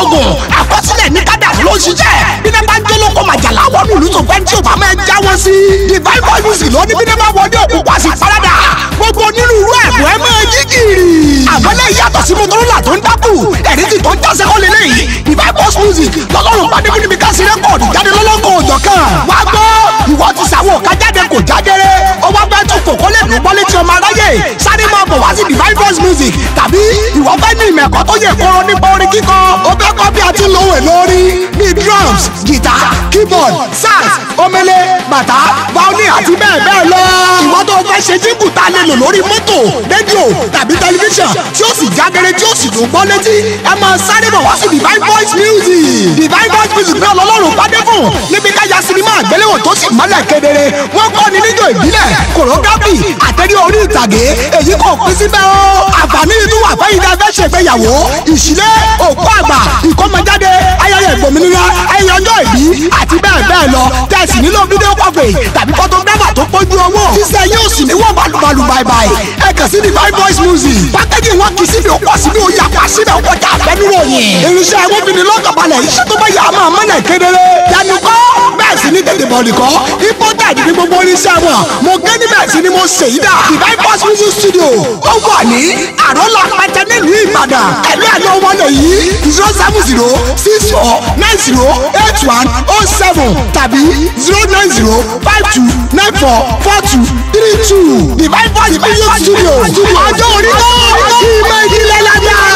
oògùn àkọsílẹ̀ ní kádàrú ló ń ṣiṣẹ́ bí náà bá ń jólókò màjàlá wọnú ìlú tó fẹ́ tí ò bá máa já wọn sí. divine voice music ló ní bí náà bá wọlé òkú wá sí parada gbogbo onírúurú ẹ̀bùn ẹ̀ máa yí gìrì. àmọ́lẹ̀ yàtọ̀ sí motorola tó ń dákù ẹ̀rí ti tó ń jásẹ́ kọ́ lélẹ́yìí divine voice music lọ́lọ́run pàdé bí níbi ká sí rẹ́kọ̀dì jáde lọ́lọ́kọ̀ òjọ̀ kan. wá gbọ́ ìwọ ti sàwọn òkà jáde kò jágere ó wá fẹ́ tún kòkó lè dùn bọ́lé tí ọmọ aráyè sáré máa bọ̀ wá sí divine voice music tàbí ìwọ fẹ́ ní ìmẹ̀kọ́ tó yẹ kóró nípa orin kíkọ ó fẹ́ kọ́ bí a ti lò wẹ̀ lórí ní drums guitar keyboard sax omele bàtà violin àti bẹ́ẹ̀ bẹ́ẹ̀ lọ. ìwọ tó fẹ́ ṣe jíǹkù tá a lè lò lórí mọ́tò rédíò tàbí tẹlifíṣàn tí ó sì jágere tí ó sì dùn gbọ́ létí ẹ máa sáré bọ̀ wá sí divine voice music divine voice music náà lọ́lọ́run pàdé fún níbi káyà sinimá àgbéléwò tó sì mọ́lẹ̀ kedere wọ́n kọ́ ni níjọ ìbílẹ̀ choreography àtẹ̀rí orí ìtàgé èyí kò pín síbẹ̀ o àǹfààní inú wà fẹ́yìn tá a fẹ́ ṣègbéyàwó ìṣílẹ̀ òkú àgbà ìkọ́mọjáde ayẹyẹ ìgbòmìnira ayẹyẹ ọjọ́ ìbí àti bẹ́ẹ̀ bẹ́ẹ̀ lọ tẹ̀sí nílò fídíò kọfẹ̀ tàbí photographer tó pójú owó ṣíṣẹ́ yóò sì ní wọ́n balùbalù báibái ẹ kàn sí divine voice music pákéjì wọn kì í síbi òkú síbi òye àpá síbẹ̀ kọjá àfẹnuròyìn irinṣẹ́ agbófinrin lọ́kànbalẹ̀ iṣẹ́ tó bá yà á máa mọ́lẹ̀ kedere yanu kọ́ bẹ́ẹ̀ sì ní tètè bọ̀ọ̀lì kọ́ imported ní gbogbo oníṣẹ́ wọn mo gé níbẹ̀ sí ni mo ṣe yí dà divine voice music studio ó wà ní àrọ́lá pàtẹ nílùú ìbàdàn ẹ̀lú ẹ̀ ló wọ́n lè yí zero seven zero six four nine zero eight one oh seven tàbí zero nine zero five two nine four four two three two divine voice music studio ọjọ́ orí náà ìmọ̀ ìdílé lájà.